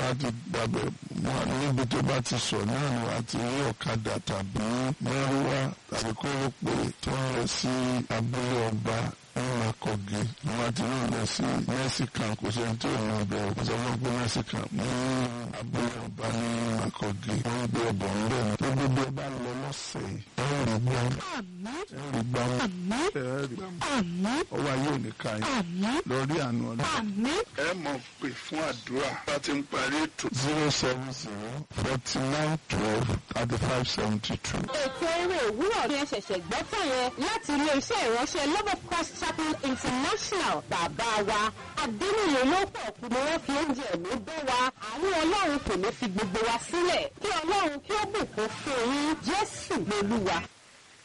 láti gbàgbẹ́ mọ́ níbi tó bá ti sọ náà ni wàá ti rí ọ̀kadà tàbí mẹ́rúwá tàbí kórópè tó ń lọ sí abúlé ọba ní akọ̀gé wọn ti náà lọ sí mẹ́sìkàn kò sí ẹni tó ń lọ bẹ̀rẹ̀ kó sọ fún pé mẹ́sìkàn ní abúlé ọba ní akọ̀gé wọ́n gbé ọbọ̀ ń bẹ̀ tó gbogbo ẹ bá lọ lọ́sẹ̀ ẹ̀ ẹ̀ rí gbọ́ Àmín. ẹ̀ rí gbọ́ Àmín. ẹ̀ rí gbọ́ Àmín. ọwọ́ ayé ò ní ká yín Àmín. lórí àánú ọlọ́run Àmín. ẹ mọ̀ pé fún àdúrà bá ti ń parí ètò. zero seven zero forty nine twelve thirty five seventy two. ètò eré òwúrọ̀ ni ẹ ṣẹ̀ṣẹ̀ gbọ́ tán yẹn láti ilé-iṣẹ́ ìránṣẹ́ love of christ chapel international bàbá wa adéníyè ló pọ̀ kú ni wọ́n fi oúnjẹ ẹ̀mí bẹ́ wa àwọn ọlọ́run kò ní fi gbogbo wa sílẹ̀ kí ọlọ́run kí ó bùkún fún yín jésù lolúwa.